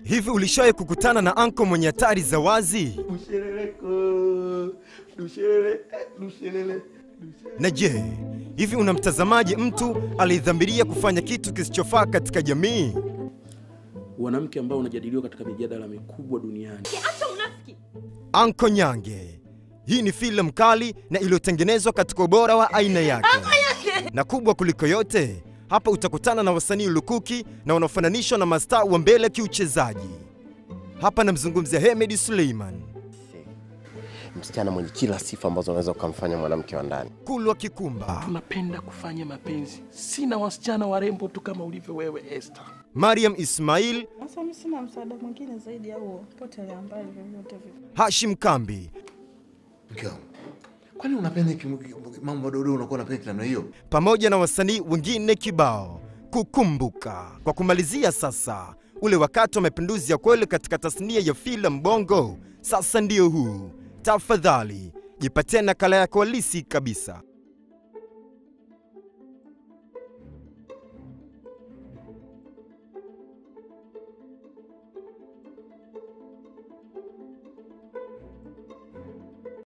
Hivi ulishawahi kukutana na anko mwenye hatari za wazi? Na je, hivi unamtazamaje mtu aliyedhamiria kufanya kitu kisichofaa katika jamii? Wanamke ambao unajadiliwa katika mijadala mikubwa duniani. Anko Nyange. Hii ni filamu kali na iliyotengenezwa katika ubora wa aina yake, na kubwa kuliko yote, hapa utakutana na wasanii lukuki na wanaofananishwa na mastaa wa mbele kiuchezaji. Hapa namzungumzia Hemedi Suleiman, msichana mwenye kila sifa ambazo unaweza ukamfanya mwanamke wa ndani. Kulwa Kikumba, Tunapenda kufanya mapenzi, sina wasichana warembo tu kama ulivyo wewe Esther. Mariam Ismail, Sasa mimi sina msaada mwingine zaidi ya huo, potelea mbali vyovyote vile. Hashim Kambi Mke wangu, kwani unapenda hiki- mambo madogo unakuwa unapenda namna hiyo? pamoja na wasanii wengine kibao kukumbuka. Kwa kumalizia sasa, ule wakati wa mapinduzi ya kweli katika tasnia ya filamu Bongo sasa ndio huu. Tafadhali jipatie nakala yako halisi kabisa.